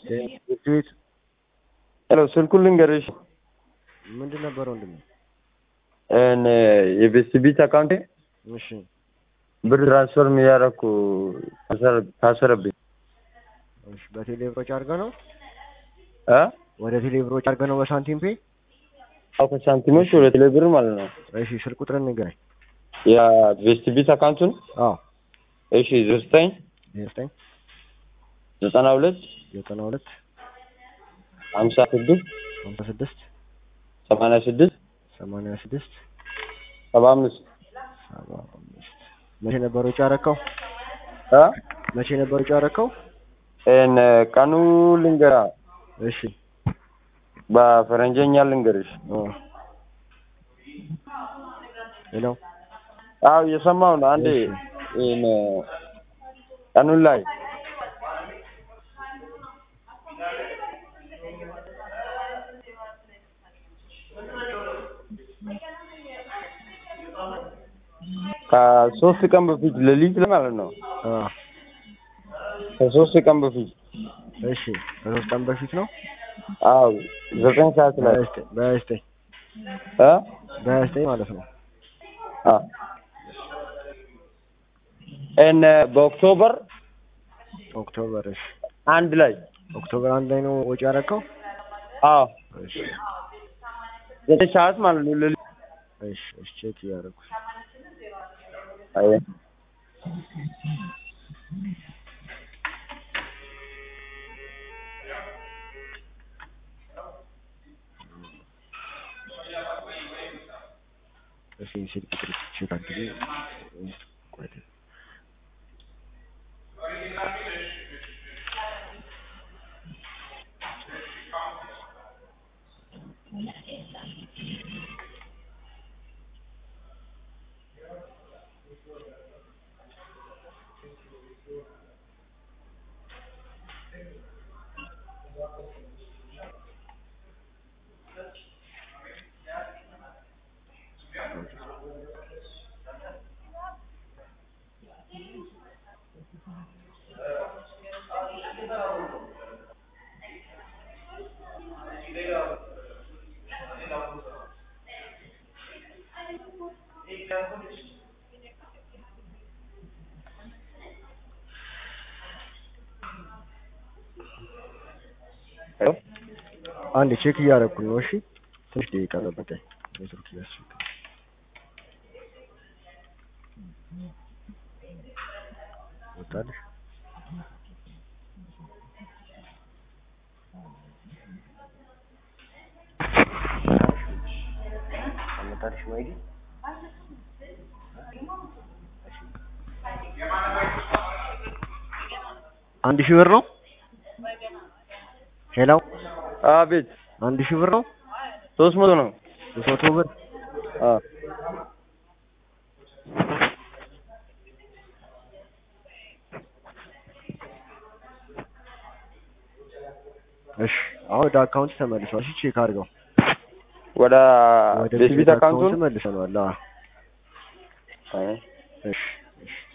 ቤት ሄሎ ስልኩን ልንገርሽ ምንድን ነበር ወንድሜ? እን የቤስቲቢት አካውንቴ እሺ ብር ትራንስፈር እያደረኩ ታሰረብኝ እሺ በቴሌ ብሮች አድርገህ ነው እ ወደ ቴሌ ብሮች አድርገህ ነው በሳንቲም ፔ? አዎ ከሳንቲሞች ወደ ቴሌ ብር ማለት ነው። እሺ ስልክ ቁጥርን ንገረኝ። የቤስቲቢት አካውንቱን አዎ እሺ ዘጠኝ ዘጠኝ ዘጠና ሁለት ዘጠና ሁለት ሀምሳ ስድስት ሀምሳ ስድስት ሰማንያ ስድስት ሰማንያ ስድስት ሰባ አምስት ሰባ አምስት መቼ ነበር ወጪ ያደረከው? እ መቼ ነበር ወጪ ያደረከው? እን ቀኑ ልንገራ እሺ በፈረንጀኛ ልንገርሽ። ኦ ሄሎ አዎ እየሰማሁ ነው። አንዴ እን ቀኑን ላይ ከሶስት ቀን በፊት ሌሊት ላይ ማለት ነው። አ ከሶስት ቀን በፊት እሺ ከሶስት ቀን በፊት ነው። አዎ ዘጠኝ ሰዓት ላይ በዘጠኝ በዘጠኝ እ በዘጠኝ ማለት ነው። አ እን በኦክቶበር ኦክቶበር እሺ አንድ ላይ ኦክቶበር አንድ ላይ ነው ወጪ ያደረከው? አዎ እሺ ዘጠኝ ሰዓት ማለት ነው ሌሊት እሺ እሺ ቼክ እያደረኩ አየ እሺ ስልክ ቁጥር ቼክ አድርጊ። ቆይ ሄሎ አንድ ቼክ እያደረኩ ነው። እሺ ትንሽ ደቂቃ ጠብቀኝ። ኔትወርክ እያስቸገረ ወጣልሽ። አመጣልሽ ማይዲ አንድ ሺህ ብር ነው። ሄሎ አቤት አንድ ሺህ ብር ነው። ሶስት መቶ ነው። ሶስት መቶ ብር አ እሺ አሁን ወደ አካውንት ተመልሷል። እሺ ቼክ አድርገው። ወደ ወደ ቤስቲቢት አካውንቱን ተመልሰናል። አዎ አይ እሺ እሺ